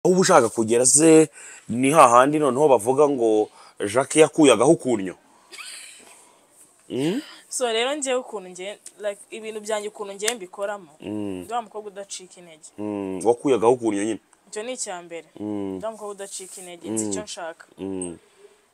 uba ushaka kugera se ni hahandi noneho bavuga ngo jacques yakuye agahukurnyo so rero ngewe ukuntu ngewe like, ibintu byanjye ukuntu ngewe mbikoramo ndi wa mukobwa udacika intege Mm, wakuye agahukurnyo nyine icyo ni icya mbere ndi wa mukobwa udacika intege nzi icyo nshaka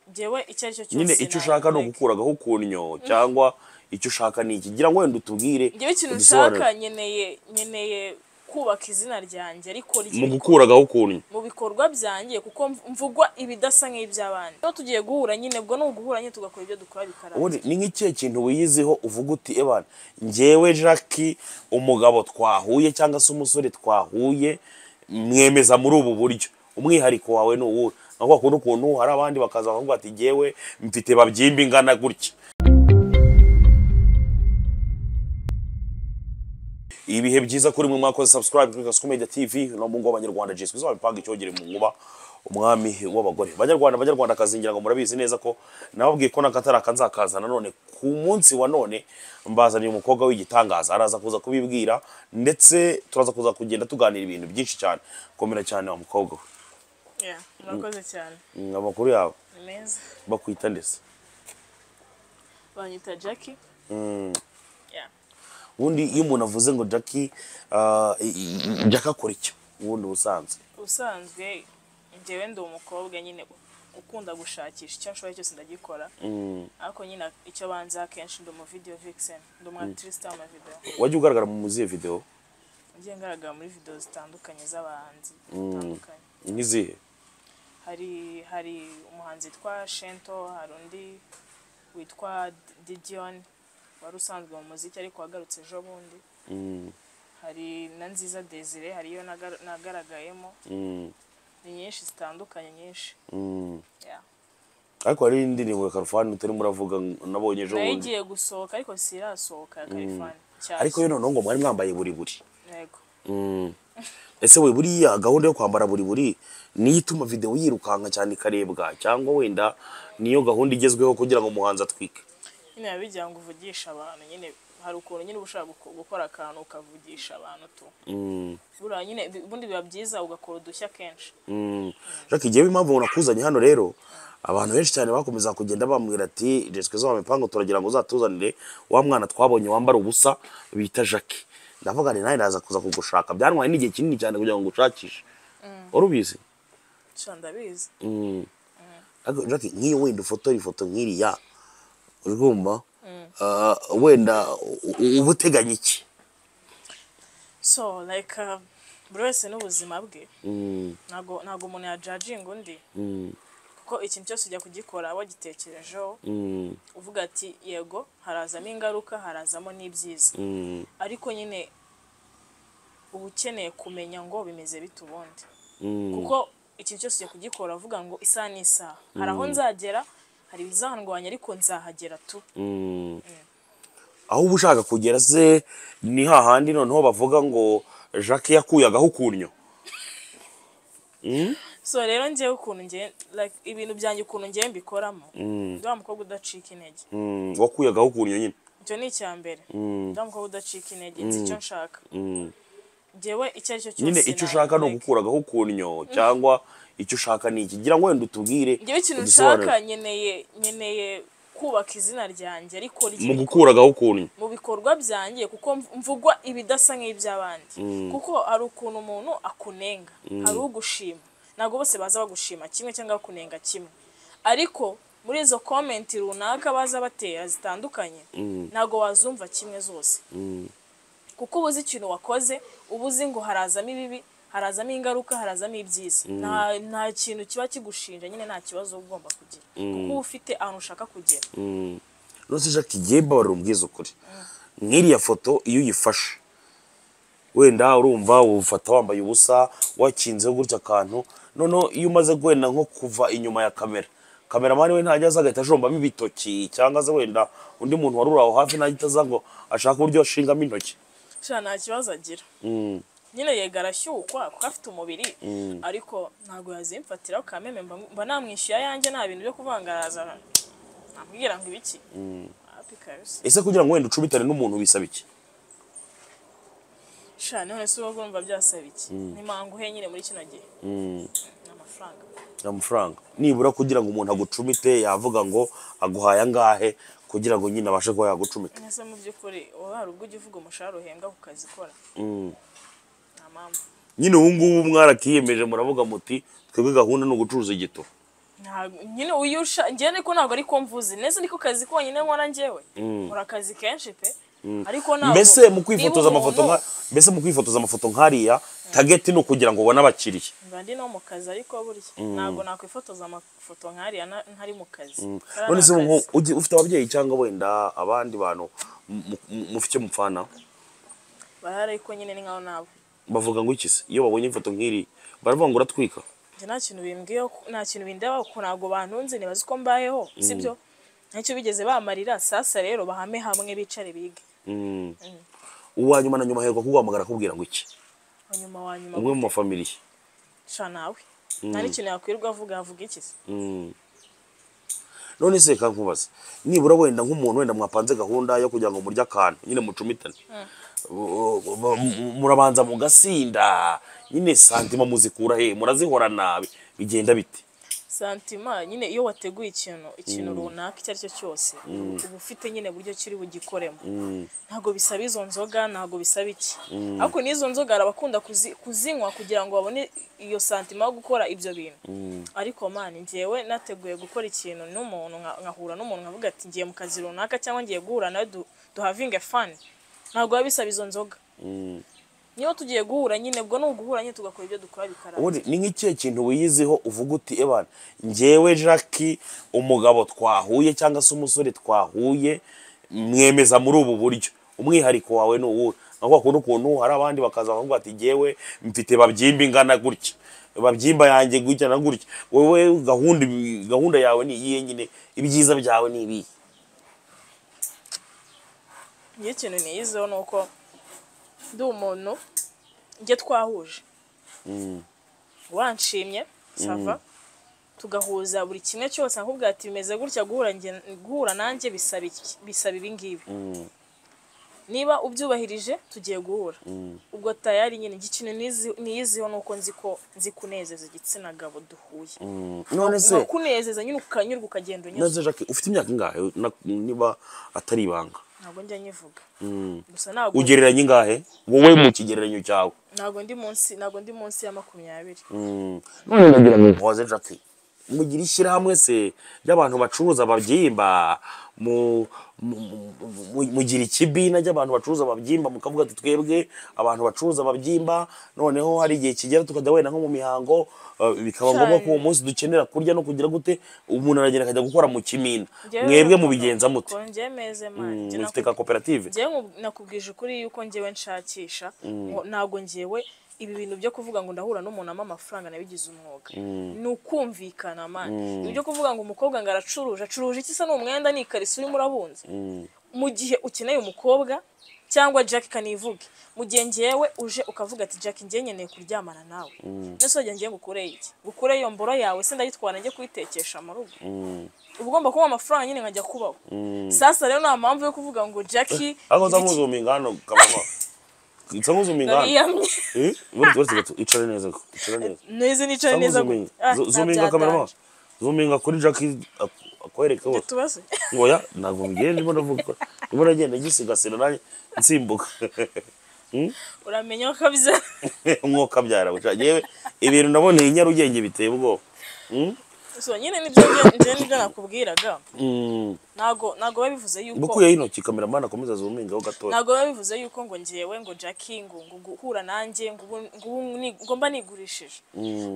ngewe icyo ari cyo cyose nyine icyo na- ushaka ni like, ugukura agahukurnyo cyangwa icyo ushaka ni iki gira ngo wenda utubwire ngewe ikintu udusobanure. nshaka nkeneye nkeneye kubaka izina ryanjye ariko mu ry'ibikora- gukura agahukurnyo mu bikorwa byanjye kuko mv- mvugwa ibidasa nk'iby'abandi iyo tugiye guhura nyine ubwo ni uguhura nyine tugakora ibyo dukora bikaramba ubundi ni nk'ikihe kintu wiyiziho uvuga uti ebana ngewe jacques umugabo twahuye cyangwa se umusore twahuye mwemeza muri ubu buryo umwihariko wawe ni uwuhe nka kwa kundi ukuntu hari abandi bakaza bakavuga ati ngewe mfite babyimba ingana gutya ibihe byiza kuri mwe mwakoze subscribe kuri Gasko Media TV no mu ngo abanyarwanda Jesu bizaba bipanga icyogere mu nkuba umwami w'abagore banyarwanda banyarwanda akazingira ngo murabizi neza ko nababwiye ko n'akatari akanzakaza nanone ku munsi wa none mbazaniye umukobwa w'igitangaza araza kuza kubibwira ndetse turaza kuza kugenda tuganira ibintu byinshi cyane komera cyane wa mukobwa we Yeah, murakoze cyane Mm, amakuru yawe ni meza bakwita ndetse banyita jackie Yeah. ubundi iyo umuntu avuze ngo jackie jackie akora icyo ubundi ubusanzwe ubusanzwe njyewe ndi umukobwa nyine ukunda gushakisha icyo nshoboye cyose ndagikora ariko nyine icyo banza akenshi ndi umuvideyo vixen ndi umwatirisi w'amavidewo wajya ugaragara mu muzihe videwo ngiye ngaragara muri videwo zitandukanye z'abahanzi batandukanye n'izihe hari hari umuhanzi witwa shento hari undi witwa didion wari usanzwe mu muziki ariko wagarutse ejo bundi hari na nziza desire hariyo nagar- nagaragayemo Mm, ni nyinshi zitandukanye nyinshi mm. Yeah. ariko hari n'indirimbo ya karufani utarimo uravuga ngo nabonye ejo nayo bundi igiye gusohoka ariko sirasohoka ya karifani cyane ariko yo noneho ngo mwari mwambaye buri buri yego Mm. ese we buriya gahunda yo kwambara buri buri niyo ituma videwo yirukanka cyane ikarebwa cyangwa wenda niyo gahunda igezweho kugira ngo umuhanzi atwike nyine biba bigira ngo uvugishe abantu nyine hari ukuntu nyine uba ushaka guko- gukora akantu ukavugisha abantu tu Mm, buriya nyine bi- ubundi biba byiza ugakora udushya kenshi mm. jacques igihe impamvu nakuzanye hano rero abantu benshi cyane bakomeza kugenda bambwira ati jeswe zo mipango turagira ngo uzatuzanire wa mwana twabonye wambara ubusa bita jacques ndavuga ni nawe naza kuza kugushaka byantwaye n'igihe kinini cyane kugira ngo ngushakishe wari ubizi nshya ndabizi ariko Jackie, nk'iyo wenda ufotora ifoto nk'iriya urwumva ah, wenda u- u- uba uteganya iki so like uh, buri wese n'ubuzima bwe ntabwo ntabwo umuntu yajajinga undi kuko ikintu cyose ujya kugikora wagitekerejeho uvuga ati yego harazamo ingaruka harazamo n'ibyiza ariko nyine uba ukeneye kumenya ngo bimeze bite ubundi kuko ikintu cyose ujya kugikora uvuga ngo isaha n'isaha hari aho nzagera hari ibizahangwanya ariko nzahagera tu aho uba ushaka kugera se ni hahandi noneho bavuga ngo jacques yakuye agahukurnyo so rero ngewe ukuntu ngewe like, ibintu byanjye ukuntu ngewe mbikoramo ndi wa mukobwa udacika intege Mm, wakuye agahukurnyo nyine icyo ni icya mbere ndi wa mukobwa udacika intege nzi icyo nshaka ngewe icyo ari cyo cyose nyine icyo na- ushaka ni like, ugukura agahukurnyo cyangwa icyo ushaka ni iki gira ngo wenda utubwire ngewe ikintu udusobanure. nshaka nkeneye nkeneye kubaka izina ryanjye ariko mu ry'ibikora- gukura agahukurnyo mu bikorwa byanjye kuko mv- mvugwa ibidasa nk'iby'abandi kuko hari ukuntu umuntu akunenga hari ugushima ntabwo bose baza bagushima kimwe cyangwa bakunenga kimwe ariko muri izo komenti runaka baza batera zitandukanye ntabwo wazumva kimwe zose kuko uba uzi ikintu wakoze uba uzi ngo harazamo ibibi harazamo ingaruka harazamo ibyiza nta, nta kintu kiba kigushinja nyine nta kibazo uba ugomba kugira kuko uba ufite ahantu ushaka kugera nose jacques igihe mbabarira umbwiza ukuri nk'iriya foto iyo uyifashe wenda urumva ufata wambaye ubusa wakinzeho gutya akantu noneho iyo umaze wenda nko kuva inyuma ya kamera kameramani we ntajya aza agahita ajombamo ibitoki cyangwa se wenda undi muntu wari uri aho hafi ntajya aza ngo ashake uburyo ashingamo intoki sha nta kibazo agira nyine yega arashyukwa kuko afite umubiri ariko ntabwo yazimfatiraho kameme mba mba namwishyuye ayanjye nta bintu byo kuvangaraza namubwira ngo ibiki hapi kabisa ese kugira ngo wenda ucubitane n'umuntu bisaba iki sha none se uba urumva byasaba iki ntimanguhe nyine muri kino gihe ni amafaranga amafaranga nibura kugira ngo umuntu agucumite yavuga ngo aguhaye angahe kugira ngo nyine abashe kuba yagucumita ese mu by'ukuri uba hari ubwo ujya uvuga umushahara uhembwa ku kazi ukora nta mpamvu nyine ubu ngubu mwarakiyemeje muravuga muti twebwe gahunda ni ugucuruza igito Ntabwo- nyine uyu usha njyewe ariko ntabwo ari ko mvuze neza niko kazi konyine nkora njyewe nkora akazi kenshi pe ariko ntabwo mbese mu niba kwifotoza amafoto umuntu- nka mbese mu kwifotoza amafoto nkariya tageti ni ukugira ngo ubone abakiriya mba ndi no mu kazi ariko burya ntabwo nakwifotoza amafoto nkariya na- ntari mu kazi Kariya none ni se ubu akazi. nko- ugi- ufite ababyeyi cyangwa wenda abandi bantu mu- mu- mufite icyo mupfana barahari ariko nyine ni nkaho nabo bavuga ngo iki se iyo babonye ifoto nk'iri baravuga ngo uratwika njye nta kintu bimbwiyeho nta kintu bindeba kuko ntabwo bantunze ntibazi uko mbayeho sibyo ntacyo bigeze bamarira sasa rero bahame hamwe bicare bige Mm. uwa nyuma na nyuma aherwa kuguhamagara akubwira ngo iki hanyuma wa nyuma umwe mu mafamiliye guca nawe nta n'ikintu yakwirirwa avuga avuga iki se Mm. none se reka nkubaze nibura wenda nk'umuntu wenda mwapanze gahunda yo kugira ngo murye akantu nyine mucumitane U- u- mu- mu- murabanza mugasinda nyine santima muzikura he murazihora nabi bigenda bite santima nyine iyo wateguye ikintu ikintu runaka icyo ari cyo cyose uba ufite nyine buryo kiri bugikoremo ntabwo bisaba izo nzoga ntabwo bisaba iki ariko n'izo nzoga hari abakunda kuzi- kuzinywa kugira ngo babone iyo santima yo gukora ibyo bintu ariko mani njyewe nateguye gukora ikintu n'umuntu nka- nkahura n'umuntu nkavuga ati ngiye mu kazi runaka cyangwa ngiye guhura nawe du- duhavinge fani ntabwo biba bisaba izo nzoga niyo tugiye guhura nyine ubwo ni uguhura nyine tugakora ibyo dukora bikaranga ubundi ni nk'ikihe kintu wiyiziho uvuga uti ebana njyewe jackie umugabo twahuye cyangwa se umusore twahuye mwemeza muri ubu buryo umwihariko wawe ni uwuhe nka kwa kundi ukuntu hari abandi bakaza bakavuga ati njyewe mfite babyimba ingana gutya babyimba yanjye gutya na gutya wowe gahunda gahunda yawe ni iyihe nyine ibyiza byawe ni ibihe njye ikintu niyizeho ni uko ndi umuntu njye twahuje wanshimye sava tugahuza buri kimwe cyose nkubwira ati bimeze gutya guhura nge- guhura nanjye bisaba iki- bisaba ibi ngibi niba ubyubahirije tugiye guhura ubwo tayari nyine njye ikintu nizi- niyiziho ni uko nzi ko nzi kunezeza igitsina gabo duhuye none se kunezeza nyine ukanyurwa ukagenda unyuzwe none jackie ufite imyaka ingahe na- niba atari ibanga ntabwo njya nyivuga gusa ntabwo ugereranya ingahe wowe mu kigereranyo cyawe ntabwo ndi munsi ntabwo ndi munsi ya makumyabiri none nagira ngo mbaze jackie mugira ishyirahamwe se ry'abantu bacuruza ababyimba mu- mu- mu- mu- mugira ikibina ry'abantu bacuruza ababyimba mukavuga ati twebwe abantu bacuruza ababyimba noneho hari igihe kigera tukajya wenda nko mu mihango eh, bikaba Cyane. ngombwa ko uwo munsi dukenera kurya no kugira gute umuntu aragenda akajya gukora mu kimina Njyewe mwebwe navuga mubigenza mute ko njyewe meze mani Njye mufite naku- ka koperative njyewe nku- nakubwije ukuri yuko njyewe nshakisha ngo ntabwo njyewe ibi bintu byo kuvuga ngo ndahura n'umuntu ama amafaranga nabigize umwuga ni ukumvikana mani Ibi byo kuvuga ngo umukobwa ngo aracuruje acuruje iki se ni umwenda ni ikariso urimo urabunze mu gihe ukeneye umukobwa cyangwa jack kanivuge mu gihe ngewe uje ukavuga ati jack njye nkeneye kuryamana nawe nese wajya ngiye ngukureye iki ngukureye iyo mboro yawe se ndayitwara njye kuyitekesha mu rugo uba ugomba kuba amafaranga nyine nkajya kubaho sasa rero nta mpamvu yo kuvuga ngo jackie ariko nza nkuzumingana hano kabamo nza nkuzumingana nariyamye Eh, uretse uretse gato icare neza ko icare neza neza nicaye neza Zuminga- Ah, Zu- zuminga nta kamera byatanje. maso zuminga kuri jackie ak- akwereke hose tubaze ngo ya ntabwo mbigiye ndimo navuga ko ndimo nagenda gisigasira nanjye nsimbuka uramenya ko kabisa umwuka byara buca yewe ibintu naboneye i nyarugenge biteye ubwoba so nyine nibyo njye- njye nibyo nakubwiraga Mm. ntago ntago biba bivuze yuko ngukuyeho intoki kameramani akomeza zumingaho gatoya ntabwo biba bivuze yuko ngo njyewe ngo jackie ngo ngo guhura nanjye ngo ubu- ngo ubu ni- ngo mba nigurishije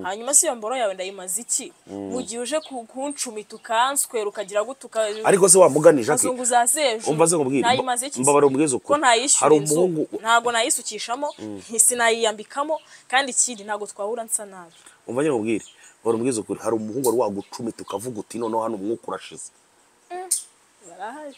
hanyuma se iyo mboro yawe ndayimaze iki mu gihe uje ku- kuncumita ukanswera ukagira gute uka ariko se wamugani jackie kazungu za sejo umva se nkubwire nayimaze iki se? mbabara umbwize ko ukuri ntayishyura hari inzu umuhungu ntabwo nayisukishamo sinayiyambikamo kandi ikindi ntabwo twahura nsa nabi umva nyine mubwire mbabara umbwize ukuri hari umuhungu wari wagucumita ukavuga uti noneho hano umwuka urashize barahari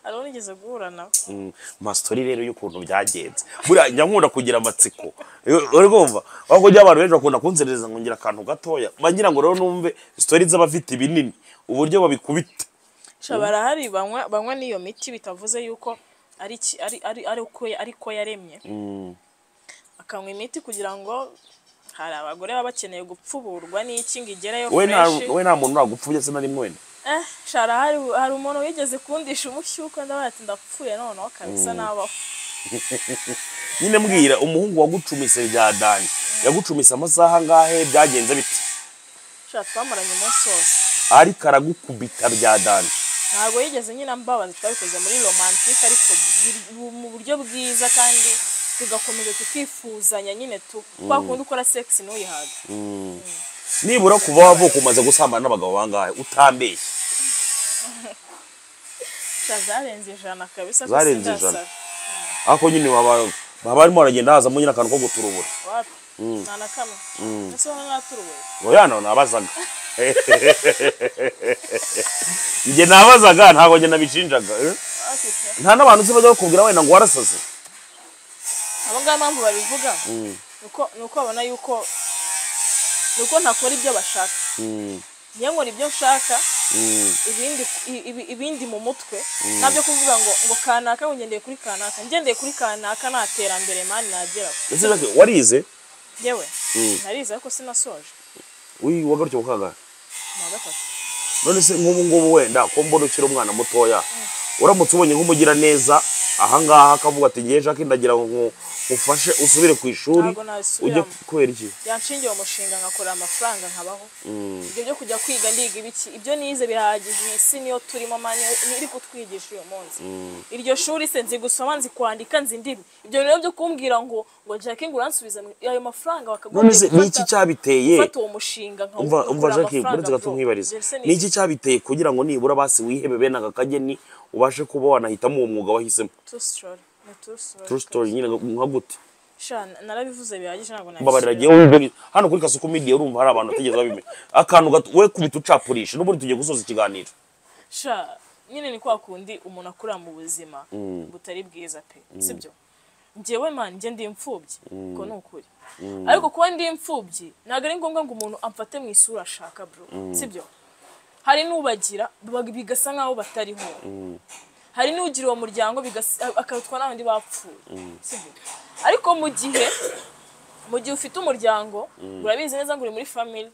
hariho nigeze guhura nawe Mm, masitori rero y'ukuntu byagenze buriya njya nkunda kugira amatsiko Eh, uri kumva ahubwo njya abantu benshi bakunda kunzerereza ngo ngire akantu gatoya mba ngira ngo rero numve sitori z'abafite ibinini uburyo babikubita Sha barahari banywa banywa n'iyo miti bitavuze yuko ari iki- ari ari- ari uko ari ko yaremye akanywa imiti kugira ngo hari abagore baba bakeneye gupfuburwa n'iki ngo igereyo we nta fresh we nta muntu nagupfubye se na rimwe wenda eh shara hari hari umuntu wigeze kundisha umushyuka ndabona ati ndapfuye noneho kabisa nabaho nyine mbwira umuhungu wagucumise bya dani yagucumise amasaha angahe byagenze bite shara twamaranye umunsi wose ariko aragukubita bya dani ntabwo yigeze nyine ambabaza twabikoze muri romantike ariko buri- mu buryo bwiza kandi tugakomeza tukifuzanya nyine tu kwa kundi ukora sex ntuyihaga nibura kuva wavuka umaze gusambana n'abagabo bangahe utambeshye Sha, zarenze ijana kabisa ko Zarenze sindasara. ijana. ariko nyine baba baba barimo baragenda hazamo nyine akantu ko guturubura wapi nta na kamwe ese wowe naturuwe yano nabazaga njye nabazaga ntabwo njye nabishinjaga eh? afite nta n'abantu uzi bajya bakubwira wenda ngo warasaze abo ngabo impamvu babivuga ni uko- ni uko babona yuko ni uko ntakora ibyo bashaka niyo nkora ibyo nshaka ibindi i- ibi- ibindi mu mutwe nabyo kuvuga ngo ngo kanaka ngo ngendeye kuri kanaka ngendeye kuri kanaka nta terambere mani nageraho ndetse Jack, warize yewe narize ariko sinasoje uyu wagarutse mu kangahe ni uwa gatatu none se nk'ubu ngubu wenda ko mbona ukiri umwana mutoya uramutse ubonye nk'umugira neza ahangaha akavuga ati ngeje jacques ndagira ngo ufashe usubire ku ishuri Ntabwo ujye nasubiramo. kubera iki yanshingiye umushinga nkakorera amafaranga nkabaho ibyo byo kujya kwiga ndiga ibiki ibyo nize birahagije iyi si niyo turimo mani iri kutwigisha uyu munsi iryo shuri se nzi gusoma nzi kwandika nzi ndimi ibyo rero byo kumbwira ngo ngo jackie ngo uransubiza mu- ayo mafaranga none se bakagombye ni iki cyabiteye gufata uwo mushinga nka umva umva jacques buretse gato nkwibariza ni iki cyabiteye kugira ngo nibura basi wihebe bene aka kageni ubashe kuba wanahitamo uwo mwuga wahisemo true story nyine nka gute narabivuze bihagije ntabwo mbabarira nabisubira ngewe wumve ni- hano kuri kasuku media urumva hari abantu batigeze babimenya akantu gato we kubita ucapurisha n'ubundi tugiye gusoza ikiganiro sha nyine ni kwa kundi umuntu akura mu buzima butari bwiza pe sibyo njyewe man njye ndi imfubyi ko ni ukuri ariko kuba ndi imfubyi ntabwo ari ngombwa ngo umuntu amfate mu isura ashaka bro sibyo hari n'ubagira baba- bigasa nk'aho batariho hari n'ugira uwo muryango bigasa- akarutwa n'abandi bapfuye sibyo ariko mu gihe mu gihe ufite umuryango urabizi neza ngo uri muri family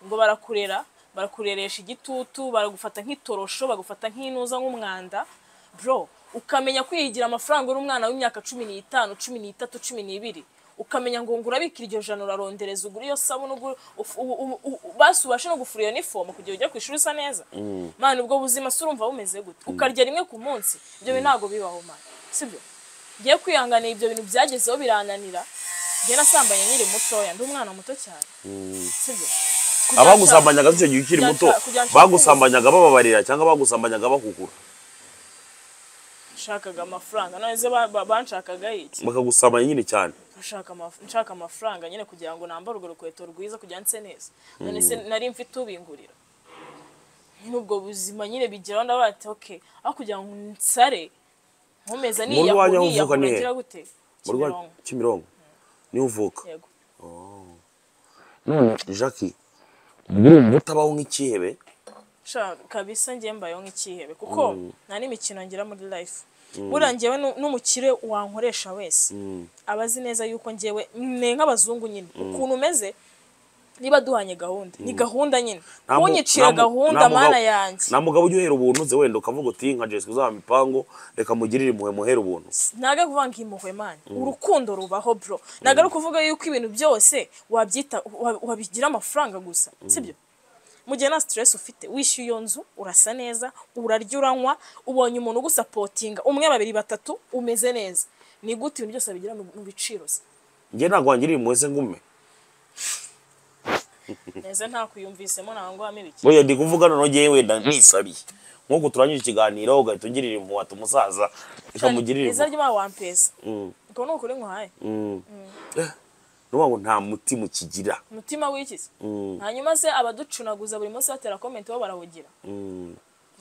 ngo barakurera barakureresha igitutu baragufata nk'itorosho bagufata nk'inuza nk'umwanda bro ukamenya kwiyigira amafaranga uri umwana w'imyaka cumi n'itanu cumi n'itatu cumi n'ibiri ukamenya ngo ngo urabika iryo jana urarondereza ugura iyo sabune ugura- uf- u- u- u- u- basi ubashe no gufura iyo nifomu kugira ujye ku ishuri usa neza mani ubwo buzima se urumva bumeze gute ukarya rimwe ku munsi ibyo bintu ntabwo bibaho mani sibyo ngiye kwihanganira ibyo bintu byagezeho birananira njye nasambanye nkiri mutoya ndi umwana muto cyane sibyo Kujya abagusambanyaga nshaka- icyo gihe ukiri kujya muto nshaka- kujya nshaka bagusambanyaga bababarira cyangwa bagusambanyaga bakugura ubu nshakaga amafaranga none se ba- ba- banshakaga iki bakagusambanya nyine cyane nshaka amaf- nshaka amafaranga nyine kugira ngo nambare urwo rukweto rwiza kugira ngo nse neza none se nari mfite ubingurira nyine ubwo buzima nyine bigeraho ndavuga ati ok aho kugira ngo nsare nkomeza Mu rwanyu aho niyahura uvuka ni niyahura he? ngira gute Mu Rwanda- Kimironko kimironko niho uvuka yego none jacques urumva utabaho nk'ikihebe sha kabisa njye mbayeho nk'ikihebe kuko nta n'imikino ngira muri life buriya njyewe nu- n'umukire wankoresha wese aba azi neza yuko njyewe ni nk'abazungu nyine ukuntu umeze niba duhanye gahunda ni gahunda nyine Nta mu- nta mu- kunyicira nta gahunda mugabo- mana yanjye nta mugabo ujya uhera ubuntu uze wenda ukavuga uti nka jesike uzaba mipango reka mugirire impuhwe muhere ubuntu ntago kuvuga ngo impuhwe mani urukundo rubaho bro ntago ari ukuvuga yuko ibintu byose wabyita wa- wabigira amafaranga gusa sibyo mu gihe nta stress ufite wishyuye iyo nzu urasa neza urarya uranywa ubonye umuntu ugusapotinga umwe babiri batatu umeze neza ni gute ibintu byose bigira mu biciro se njye ntabwo wangirira impuhwe se ngume neza nta kuyumvisemo ntabwo ngwamo ibiki buriya ndi kuvuga none ngewe wenda nisabiye nk'uko turangije ikiganiro ugahita ungirira impuhwe ati umusaza reka mugirire neza impuhwe ryo ba wampesa ubwo ni ukuri nkuhaye nuvuga ngo nta muti mukigira umutima w'ikizi hanyuma se abaducunaguza buri munsi batera komenti bo barahugira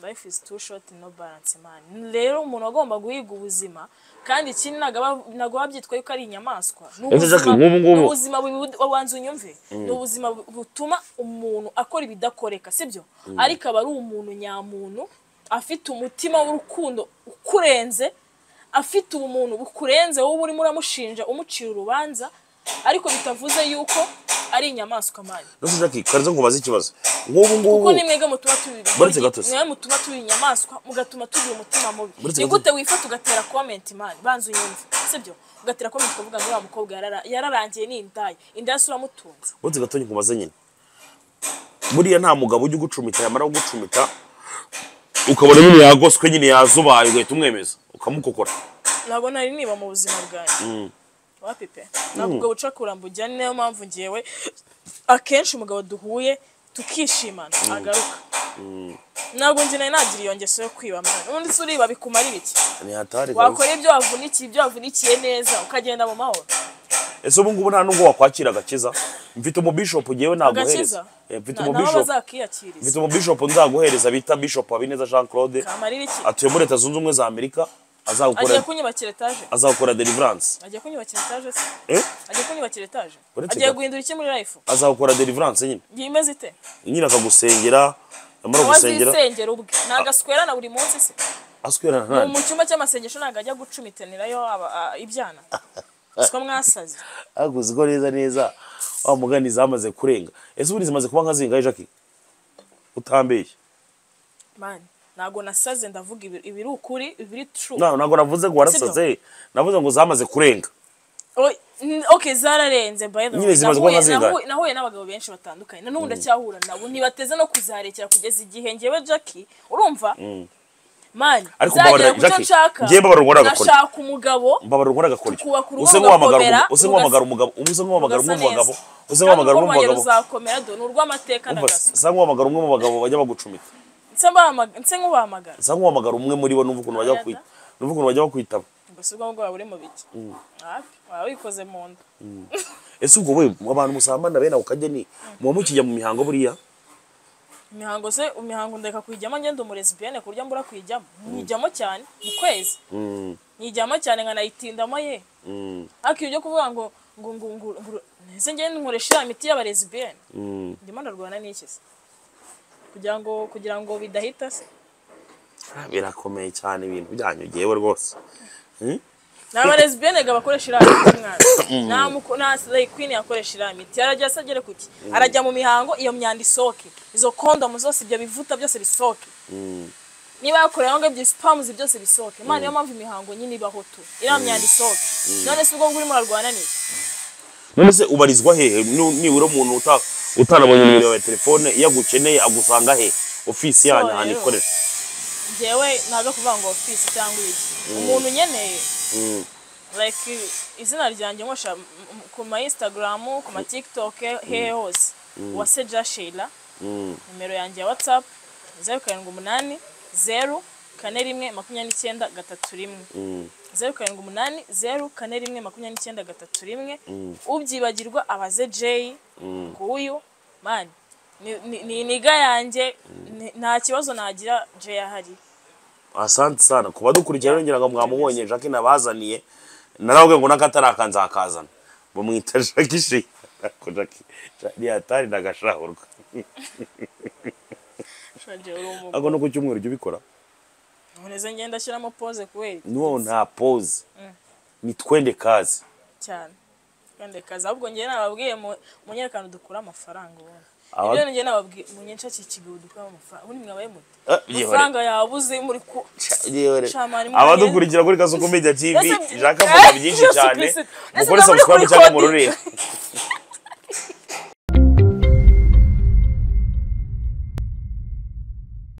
life is too short no balance man rero umuntu agomba guhiga ubuzima kandi ikindi ntabwo aba- ntabwo aba byitwa yuko ari inyamaswa Ni Ese ubuzima- Jackie, nk'ubu ngubu- ni ubuzima bu- wanze unyumve ni ubuzima bu- butuma umuntu akora ibidakoreka sibyo ariko aba ari umuntu nyamuntu afite umutima w'urukundo ukurenze afite ubumuntu bukurenze wowe urimo uramushinja umucira urubanza ariko bitavuze yuko ari inyamaswa mani nose jackie kariza ngo ubaze ikibazo nk'ubu ngubu kuko ni mwebwe mutuma tubiba Baretse gatose. mwe mutuma tuba inyamaswa mugatuma tugira umutima mubi Baretse ni gatose. gute wifata ugatera comment mani banza unyumve sibyo ugatera comment ukavuga ngo wa mukobwa yarara- yararangiye ni indaya indaya si uramutunze uretse gatonyi ngo ubaze nyine buriya nta mugabo ujya ugucumita yamara kugucumita ukabona nyine yagoswe nyine yazubaye ugahita umwemeza ukamukokora ntabwo nari niba mu buzima bwanjye wa pepe ntabwo ubwo bucakura mbujya ni nayo mpamvu ngewe akenshi umugabo duhuye tukishimana agaruka ntabwo njye nari nagira iyo ngeso yo kwiba mwana ubundi se uriba bikumara ibiki ni hatari kabisa. wakora ibyo wavunikiye ibyo wavunikiye neza ukagenda mu mahoro ese ubu ngubu nta nubwo wakwakira agakiza mfite umubishopu ngewe naguhereza agakiza Eh, mfite Na- naho umubishopu mfite bazakiyakiriza umubishopu nzaguhereza bita bishop habineza jean claude kamarira iki atuye muri leta zunze ubumwe za amerika agiye azagukora kunyubakira etaje azakora deliverance agiye kunyubakira etaje se eh agiye kunyubakira etaje Uretse agiye gato. guhindura iki muri life azakora deliverance nyine ngiye imeze ite nyine akagusengera yamara nawe gusengera azisengera ubwe nagaswerana buri munsi se aswerana nani mu cyumba cy'amasengesho ntabwo ajya gucumitanirayo aba- a- ibyana siko mwasaze aguze ko neza neza wa mugani zamaze kurenga ese ubundi zimaze kuba nka zingahe jackie utambeshye mani ntabwo nasaze ndavuga ibi- ibiri ukuri ibiri true Na- ntabwo navuze ngo warasaze navuze ngo zamaze kurenga O- n- okay zararenze by the way Nyine zimaze kuba nka Nahuye- zingahe? nahuye- nahuye n'abagabo benshi batandukanye na n'ubu ndacyahura nabo ntibateze no kuzarekera kugeza igihe ngewe jackie urumva mani Ariko zagera mbabarira, ku cyo Jackie, nshaka ngewe mbabarira, ubwo nagakora. nashaka umugabo mbabara ukora agakora iki Tukubaka urugo use nk'uhamagara rugakomera, umu- use nk'uhamagara rugasa- umugabo use nk'uhamagara umwe mu bagabo use nk'uhamagara umwe rugasa neza. kandi urwo mu rwanjye bagabo ruzakomera do ni urw'amateka na Umva, gaso sa nk'uhamagara umwe mu bagabo bajya bagucumita nse mbahamagara nse nk'ubahamagara sa nk'uhamagara umwe muri bo numva ukuntu bajya Ayada. bakwita numva ukuntu bajya bakwitaba ubwo si bwo bwaba buri mu biki hafi waba wikoze mu nda ese ubwo we abantu musambana bene ako kageni muba mukijya mu mihango buriya imihango se imihango ndeka kuyijyamo ngenda umurezibiyene ku buryo mbura kuyijyamo nyijyamo cyane mu kwezi nyijyamo cyane nkanayitindamo ye ariko ibyo kuvuga ngo ngo ngo ngo ngo ese ngende nkoresha ya miti y'abarezibiyene ndimo ndarwana n'iki se kugira ngo kugira ngo bidahita se birakomeye cyane ibintu byanyu yewe rwose ni abarezibiyene ga bakoresha iriya miti mwana nta muko- nta rekwini yakoresha iriya miti arajya asa agere ku ki arajya mu mihango iyo myanda isoke izo kondomu zose ibyo bivuta byose bisoke niba yakorewe aho ngabyo sipamuzi byose bisoke imana niyo mpamvu imihango nyine ibaho tu iriya myanda isoke none si ubwo ngubwo urimo urarwana n'iki none se ubarizwa hehe Nu- nibura umuntu uta- utarabonye nimero yawe ya telefone iyo agukeneye agusanga he ofisi yanyu So, ahantu rero. ikorera ngewe ntabwo kuvuga ngo ofisi cyangwa iki umuntu nkeneye like izina ryanjye nkoresha m- m- ku ma instagram ku ma tiktok hehe hose uwase jashila nimero yanjye ya whatsapp zeru karindwi umunani zeru kane rimwe makumyabiri n'icyenda gatatu rimwe zeru karindwi umunani zeru kane rimwe makumyabiri n'icyenda gatatu rimwe ubyibagirwa abaze jeyi ku uyu mani ni- ni- ni iniga yanjye ni- nta kibazo nagira jeyi ahari asante sana ku badukurikira rero ngira ngo mwamubonye jacques nabazaniye narababwiye ngo n'akataraka nzakazana bamwita jacques shi Ariko Jackie, Ja- ni hatari ndagashahurwa Shaje, uri umugore. ariko no ku cyumweru ujya ubikora noneze ngenda ashyiramo pose kubera no nta pose ni twende kazi cyane kandi kazi ahubwo njye nababwiye mu- munyerekane dukure amafaranga ubundi Aba- ibyo njye nababwiye munyenshakiye ikigo dukure amafaranga ubundi mwabaye muti Eh, yewe. amafaranga yabuze muri ku Shamari, mwanya- abadukurikira kuri kasuku media tv Ese- jacques avuga Eh, byinshi Yesu cyane Kristo. Ese mukore namuri subscribe kuri cyangwa Kodi. mururire